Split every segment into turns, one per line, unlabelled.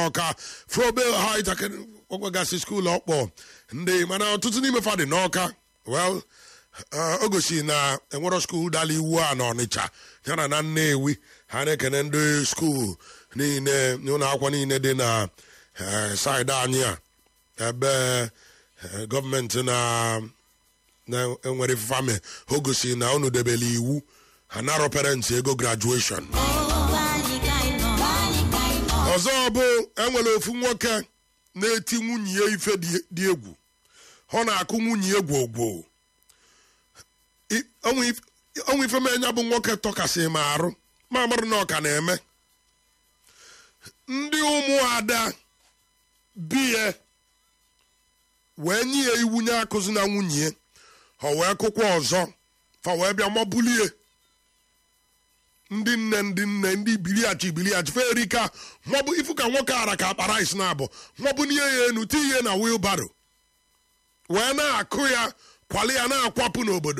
n'ọka frobel hait okwegasị skuul ọkpọ ndị mana ọtụtụ n'ime fa dị n'ọka well o gosi na enwero skuul dala iwu a na ọnịcha yana na nnewi ha na-ekene ndị skuul niile n'ụlọ akwụkwọ niile dị na saịdị anyị a ebe gọọmenti na na-enwere fame o gosi na unu debere iwu ha narọ parents ego graduation ọzọ bụ enwere ofu nwoke na-eti nwunye ya ife dị egwu ọ na-akụ nwunye ya gwogwo ọnwa ife menya bụ nwoke tọkasị ma arụ ma amarụ na ọka na-eme ndị ụmụada biye wee nye ya iwu nye akụzi na nwunye ya ọ wee kụkwa ọzọ fa wee bịa mabulie ndị nne ndị nne ndị biliachi biliachi ferika maọbụ ifu ka nwoke ara ka akpara isi na abụ maọbụ nye ya enu ti ihe na wilbaro wee na-akụ ya kwali ya na-akwapụ n'obodo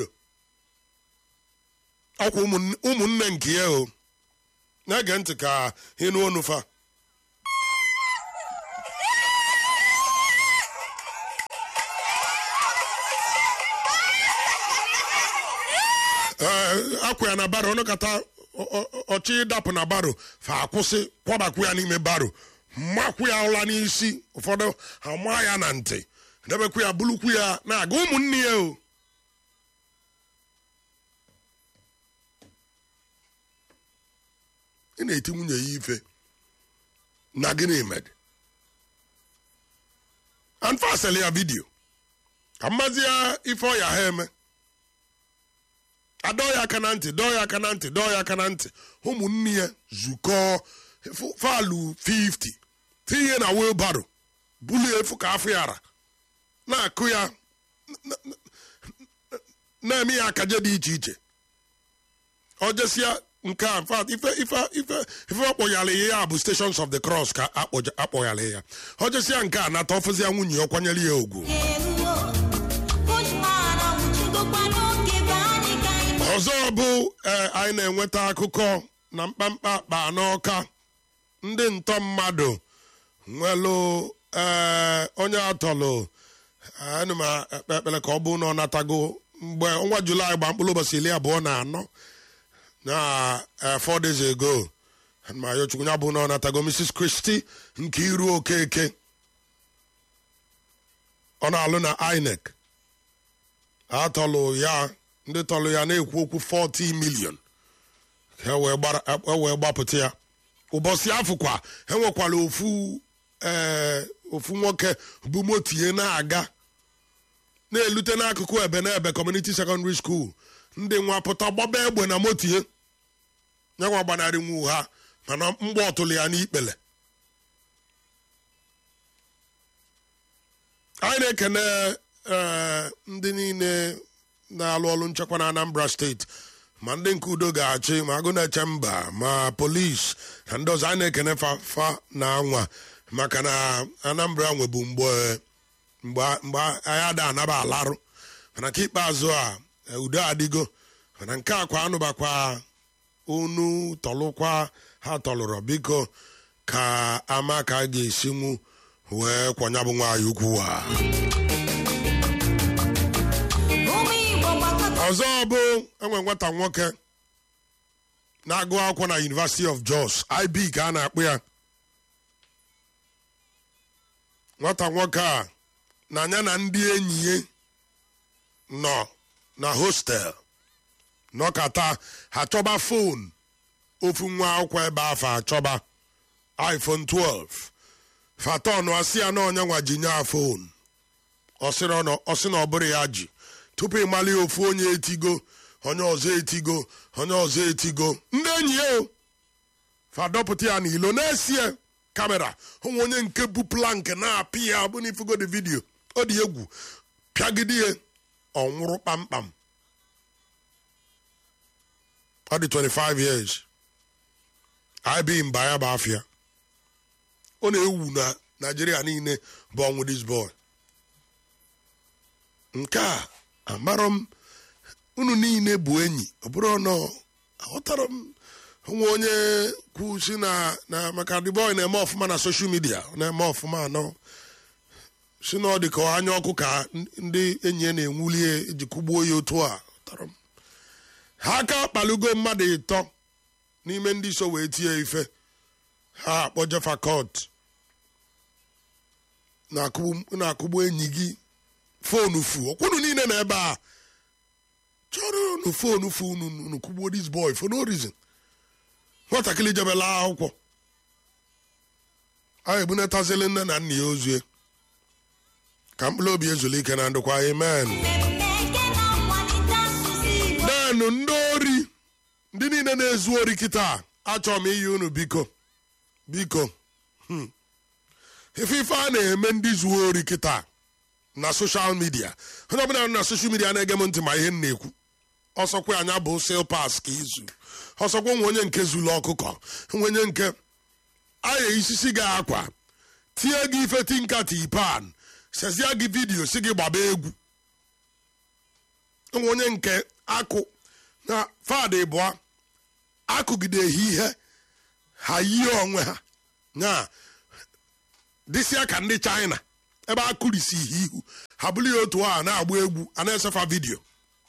ọkwa ụmụnne nke ya o na-ege ntị ka ịnụ onu fa akwa ya na baro ọnụkata ọchị ịdapụ na baro fa akwụsị kwabakwu ya n'ime baro mmakwu ya ụla n'isi ụfọdụ ama ya na ntị debekwu ya bulukwu ya na-aga ụmụnne ya o ị na-eti nwunye ya ife na gịnị med anfasịlị ya vidio ka mmazi ya ife ọya ha eme adọọ ya aka na ntị dọọ ya aka na ntị dọọ ya aka na ntị ụmụnne ya zukọọ falu 50 tinye na wilbaro bulie efu ka afọ yara na-akụ ya na-eme ya akaje dị iche iche ọ jesịa nke a mfat ife ife ife ife ọkpọyala ya bụ stations of the cross ka akpọyala ya ọ jesịa nke a nata ọfụzia nwunye ya kwanyere ya ugwu ọzọ bụ anyị na-enweta akụkọ na mkpamkpa akpa n'ọka ndị ntọ mmadụ nwelụ onye atọlụ ana m ekpe ekpere ka ọ bụ na ọ natago mgbe ọnwa julaị gba mkpụrụ ụbọchị iri abụọ na anọ na four days ago ma yochukwu ya bụ na ọ natago mrs christy nke iru okeke ọ na-alụ na inec atọlụ ya ndị tọlụ ya na-ekwu okwu 40 million e wee gbapụta ya ụbọchị afụkwa enwekwara ofu ee ofu nwoke bụ motie na-aga na-elute n'akụkụ ebe na ebe community secondary school ndị nwa pụta gbaba egbe na motie nyanwa gbanarị nwu ha mana mgbe ọtụlụ ya n'ikpele anyị na-ekene ndị niile na-alụ ọrụ nchekwa na anambra steeti ma ndị nke udo ga-achị ma agụ na-eche mba ma polis na ndị ọzọ a na-ekene fafa na anwa maka na anambra nwebu mgbe mgbe anyị ada anaba alarụ mana ka ikpeazụ a udo adịgo mana nke a kwa anụbakwa unu tọlụkwa ha tọlụrọ biko ka ama ka a ga-esinwu wee kwanyabụ nwaanyị ukwu a ọzọ bụ enwe nwata nwoke na-agụ akwụkwọ na University of Jos IB ka a na-akpụ ya nwata nwoke a na anya na ndị enyi ya nọ na hostel nọkata ha chọba fon ofu nwa akwụkwọ ebe afọ achọba iPhone 12 fatọn asị ya na onye nwa ji nye fon ọ sị na ọ bụrụ ya ji tupu ịmali ofu onye etigo onye ọzọ etigo onye ọzọ etigo ndị enyi ya o fadọpụta ya n'ilo na-esie kamera onwe onye nke bụ plank na-apị ya bụ n'ifugo dị vidio ọ dị egwu pịagide ya ọ nwụrụ kpamkpam ọ dị 25 years ib mba ya bụ afịa ọ na-ewu na naijiria niile bụ ọnwụ this boy nke a amarọ m unu niile bụ enyi ọ bụrụ nọ aghọtara m nwe onye kwu si na na maka the boy na-eme ọfụma na social media ọ na-eme ọfụma anọ si na ọ dị ka anya ọkụ ka ndị enyi ya na-enwuli ya eji kụgbuo ya otu a tọrọ m. ha aka kpalugo mmadụ ịtọ n'ime ndị so wee tie ife ha akpọje fakọt na-akụgbu na-akụgbu enyi gị fonu fu okwunu niile na ebe a chọrọ unu fonu fu unu unu kụgbuo this boy for no reason nwatakịrị jebela akwụkwọ a ebunatazili nne na nna ya ozue ka mkpụrụ obi ezuru ike na ndụkwa amen naanụ ndị ori ndị niile na-ezu ori kịta achọrọ m iyi unu biko biko Hmm. ife ife a na-eme ndị zuo ori kịta na soshal midia onye ọbụla nọ na soshal midia na-ege m ntị ma ihe m na-ekwu ọsọkwa anya bụ sil pas ka izu ọsọkwa nwe onye nke zuru ọkụkọ nwe onye nke aya isisi gị akwa tie gị ife tinkati ipan sezie gị vidiyo si gị gbaba egwu nwe onye nke akụ na fadị bụa akụgideghị ihe ha yie onwe ha nya dịsịa ka ndị china ebe a kụrisi ihe ihu ha bụrụ ya otu a na-agba egwu a na-esefa vidiyo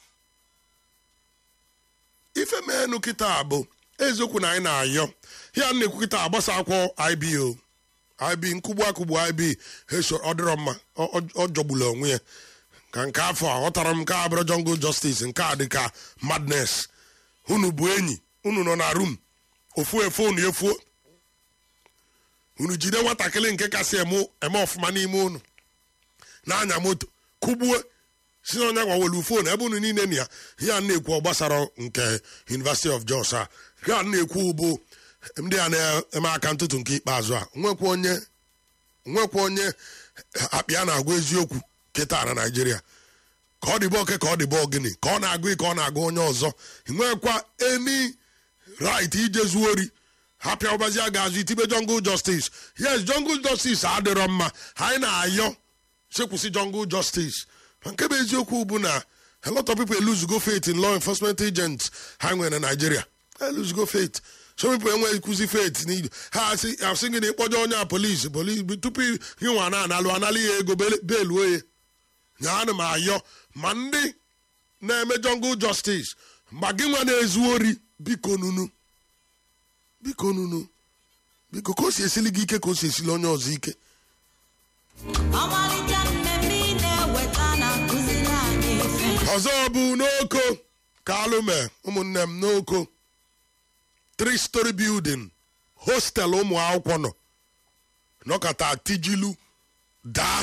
ife menu kịta bụ eziokwu na anyị na-ayọ ya na-ekwu kịta agbasa akwọ ibo ib nkụgbu akụgbu ib eso ọ dịrọ mma ọ- ọ ọ jọgburu onwe ya ka nke afọ a ghọtara m nke a bụrụ jungle justice nke a dị ka madness unu bụ enyi unu nọ na rum ofu efu unu efuo unu jide nwatakịrị nke kasị eme eme ọfụma n'ime unu na-anya moto kụgbuo si na onye gwawelu fon ebe unu niile na ya ihe a na-ekwu ọ gbasara nke university of jos a ihe a na-ekwu bụ ndị a na-eme aka ntụtụ nke ikpeazụ a nwekwa onye nwekwa onye akpị a na-agwa eziokwu kịta na naijiria ka ọ dịbọ oke ka ọ dịbọ gịnị ka ọ na-agụ ka ọ na-agụ onye ọzọ nwekwa eni right ije zuo ori ha pịa ụbazi a ga-azụ itibe jungle justice yes jungle justice adịrọ mma anyị na-ayọ sekwụsị jungle justice ma nke bụ eziokwu bụ na a lot of people lose go faith in law enforcement agents ha nwere na Nigeria ha lose go faith some people enweghị kwụzi faith n'idu ha asị asị gị na ịkpọje onye a polisi polisi tupu gị nwa na-analụ analụ ya ego beluo ya nyaanụ m ayọ ma ndị na-eme jungle justice ma gị nwa na-ezu ori biko nunu biko nunu biko ka o si esili gị ike ka o si esili onye ọzọ ike
ọmalịcha mmemme ị na-eweta na-akụziri anyị ife
ọzọ bụ n'oko ka alụme ụmụnne m n'oko three story building hostel ụmụ akwụkwọ nọ nọkọta tijilu daa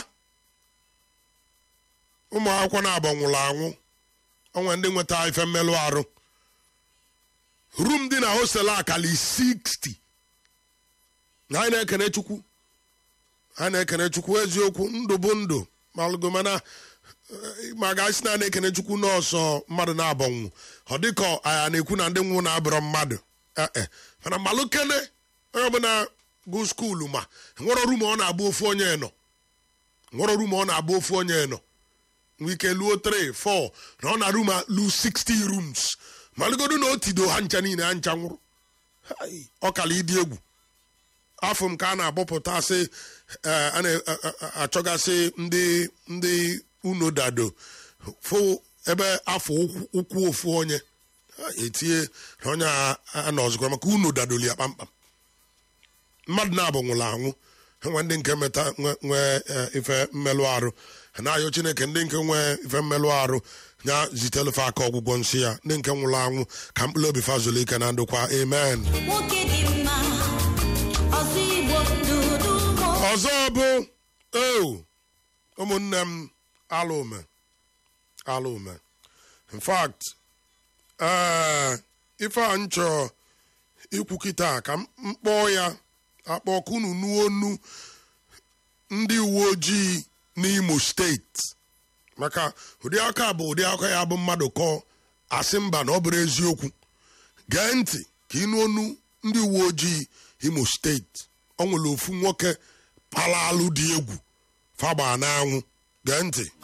ụmụ akwụkwọ na-abọ nwụrụ anwụ onwe ndị nweta ife mmelụ arụ rum dị na hostel akali 60 na anyị na-ekene chukwu anyị na-ekene chukwu eziokwu ndụ bụ ndụ malụgo mana ma ga-asị na na-ekene chukwu n'ọsọ mmadụ na-abọnwụ ọ dịka a na-ekwu na ndị nwụ na-abụrọ mmadụ ee e. mana malụ kene onye ọbụla gụ skuulu ma nwere ọrụ ma ọ na-abụ ofu onye nọ nwere ọrụ ma ọ na-abụ ofu onye nọ nwee ike luo 3 4 na ọ na-arụ ma lu 60 rooms malụgodu na o tido ha ncha niile ha ncha nwụrụ Hai, ọ kala ịdị egwu afọ m ka a na-agbọpụta sị eh, a na-achọgasị ndị ndị unu dado fụ ebe afọ ụkwụ- ụkwụ ofu onye ha etinye na onye a- a nọ ọzọkwa maka unu dadoli ya kpamkpam mmadụ na-abụ nwụrụ anwụ nwe ndị nke meta nwe- nwee eh, ife mmelụ arụ ha na-ayọ chineke ndị nke nwee ife mmelụ arụ ya zitelufe aka ọgwụgwọ nsị ya ndị nke nwụrụ anwụ ka mkpụrụ obi fazụlụ ike na ndụkwa amen
nwoke dị mma ọzọ igbo dudu ụmụ
ọzọ bụ o ụmụnne m alụme alụme in fact ee ife a nchọ ikwu kịta ka m kpọọ ya akpọ kunu nuonu ndị uwe ojii n'imo steeti maka ụdị aka bụ ụdị aka ya bụ mmadụ kọọ asị mba na ọ bụrụ eziokwu gee ntị ka ịnụ onu ndị uwe ojii imo steeti ọ nwere ofu nwoke pala alụ dị egwu fagba n'anwụ gee ntị